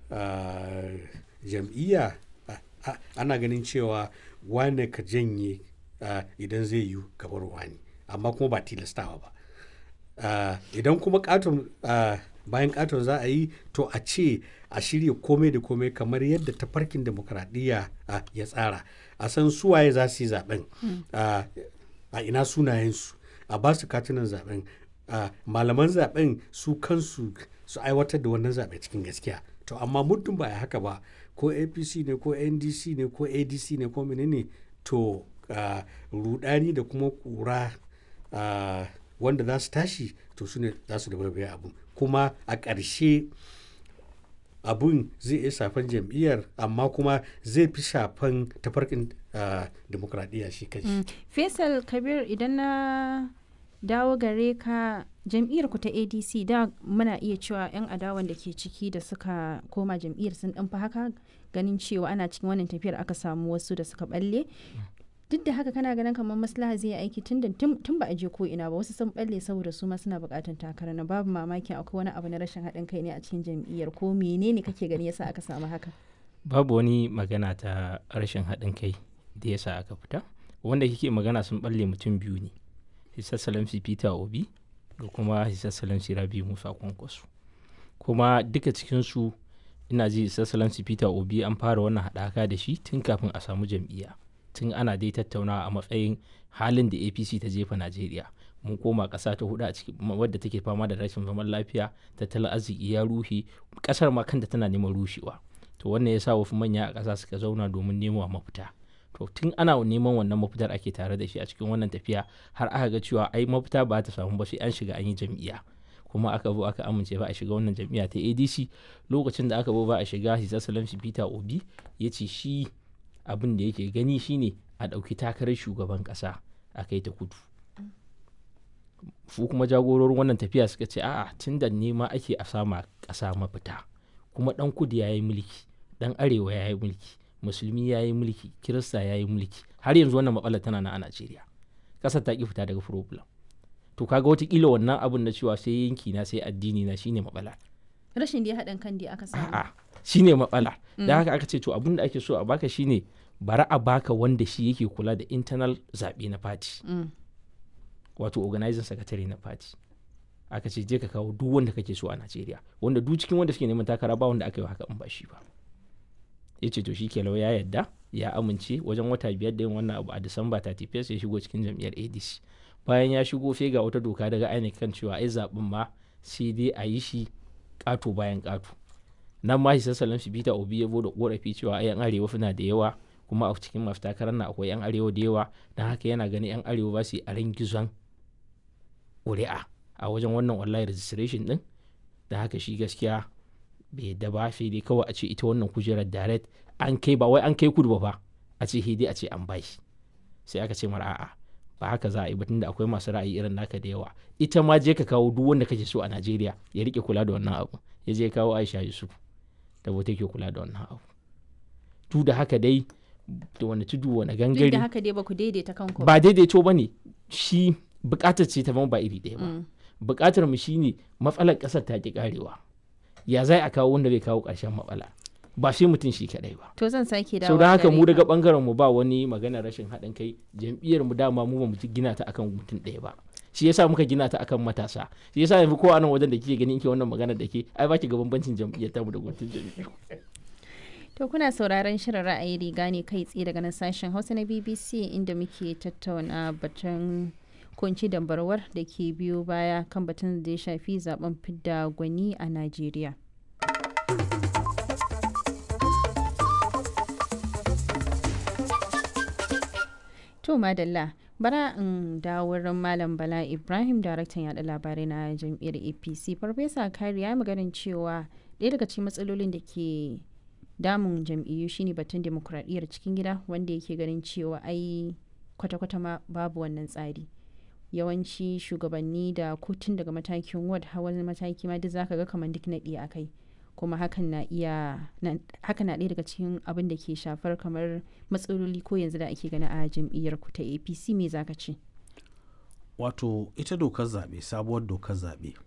jam'iyya ana ganin cewa wane ka janye idan zai yi gabar wani amma kuma ba tilastawa ba idan kuma katon bayan katon za a yi to a ce a shirya komai da komai kamar yadda tafarkin demokradiyya ya tsara a san suwaye za su yi zaben a ina sunayensu a ba su katunan zaben malaman zaben su kansu su aiwatar da wannan zaɓe cikin gaskiya to amma muddin ba a haka ba ko apc ne ko ndc ne ko adc ne ko menene to rudani da kuma kura wanda za su tashi to su ne za su da abu kuma a ƙarshe abun zai iya shafan jam'iyyar amma kuma zai fi shafan tafarkin demokradiyya shi kanshi. faisal kabir idan na dawo gare ka jam'iyyar ku ta adc da muna iya cewa 'yan adawan da ke ciki da suka koma jam'iyyar sun ɗan haka ganin cewa ana cikin wannan tafiyar aka samu wasu da suka balle duk da haka kana ganin kamar maslaha zai aiki tun tun ba a je ko ina ba wasu sun balle saboda su ma suna bukatan takara na babu mamakin akwai wani abu na rashin haɗin kai ne a cikin jam'iyyar ko menene kake gani yasa aka samu haka babu wani magana ta rashin haɗin kai da yasa aka fita wanda kike magana sun balle mutum biyu ne hisa salamsi peter obi da kuma hisa salamsi rabi musa kwankwaso kuma duka cikinsu ina ji hisa salamsi peter obi an fara wannan haɗaka da shi tun kafin a samu jam'iyya tun ana dai tattaunawa a matsayin halin da apc ta jefa najeriya mun koma ƙasa ta hudu a ciki wadda take fama da rashin zaman lafiya tattalin arziki ya ruhe ƙasar ma kanta tana neman rushewa to wannan ya sa wasu manya a ƙasa suka zauna domin nemo mafita to tun ana neman wannan mafitar ake tare da shi a cikin wannan tafiya har aka ga cewa ai mafita ba ta samu ba sai an shiga an yi jam'iyya kuma aka zo aka amince ba a shiga wannan jam'iyya ta adc lokacin da aka zo ba a shiga hisa salamsi peter obi ya ce shi abin da yake gani shine a ɗauki takarar shugaban ƙasa a kai ta kudu su kuma jagororin wannan tafiya suka ce a'a tun da nema ake a sama ƙasa mafita kuma ɗan kudu ya yi mulki ɗan arewa ya yi mulki musulmi ya yi mulki kirista ya yi mulki har yanzu wannan matsalar tana na a najeriya ƙasar ta ƙi fita daga problem to kaga watakila wannan abun na cewa sai yanki na sai addini na shine matsala rashin da haɗin kan da aka samu a'a shine matsala da haka aka ce to abin da ake so a baka shine bari a baka wanda shi yake kula da internal zaɓe na party wato organizing secretary na party aka ce je ka kawo duk wanda kake so a Najeriya wanda duk cikin wanda suke neman takara ba wanda aka yi haka in ba shi ba ya ce to shi ke ya yadda ya amince wajen wata biyar da yin wannan abu a Disamba 31 ya shigo cikin jam'iyyar ADC bayan ya shigo sai ga wata doka daga INEC kan cewa ai zaɓen ma sai dai a yi shi ƙato bayan ƙato nan ma shi sassalin shi Peter Obi ya da korafi cewa ai yan arewa suna da yawa kuma a cikin masu takarar na akwai yan arewa da yawa don haka yana ganin yan arewa ba su yi a gizon ƙuri'a a wajen wannan online registration din da haka shi gaskiya bai yadda ba sai dai kawai a ce ita wannan kujerar direct an kai ba wai an kai kudu ba fa a ce dai a ce an bashi sai aka ce mara a'a ba haka za a yi batun da akwai masu ra'ayi irin naka da yawa ita ma je ka kawo duk wanda kake so a Najeriya ya rike kula da wannan abu ya je kawo Aisha Yusuf da wata ke kula da wannan abu tu da haka dai da wani tudu wani gangare da haka dai ba ku daidaita kanku ba daidaito ba ne shi bukatar ce ta ba iri ɗaya ba bukatar mu shine matsalar ƙasar ta ki karewa ya zai a kawo wanda bai kawo ƙarshen matsala ba sai mutum shi kadai ba to zan sake dawo sau da haka mu daga bangaren mu ba wani magana rashin haɗin kai jam'iyyar mu dama mu ba mu gina ta akan mutum ɗaya ba shi yasa muka gina ta akan matasa shi yasa yanzu ko a nan wajen da kike ganin ke wannan magana da ke ai baki ga bambancin jam'iyyar ta mu da mutum jam'iyyar To kuna sauraron shirin ra'ayi riga ne kai tsaye daga nan sashen Hausa na BBC inda muke tattauna batun kunci dambarwar da ke biyo baya kan batun da ya shafi zaben fidda gwani a Najeriya. To madalla bara in dawo wurin Malam Bala Ibrahim daraktan yada labarai na jam'iyyar APC Farfesa Kari ya maganin cewa ɗaya daga cikin matsalolin da ke damun jam'iyyu shine batun demokuraɗiyyar cikin gida wanda yake ganin cewa ai kwata-kwata ma babu wannan tsari yawanci shugabanni da kotun daga matakin ward hawan mataki ma duk zaka ga kamar duk naɗi a kai kuma hakan na iya haka na ɗaya daga cikin abin da ke shafar kamar matsaloli ko yanzu da ake gani a jam'iyyar ku ta apc me zaka ce wato ita dokar zaɓe sabuwar dokar zaɓe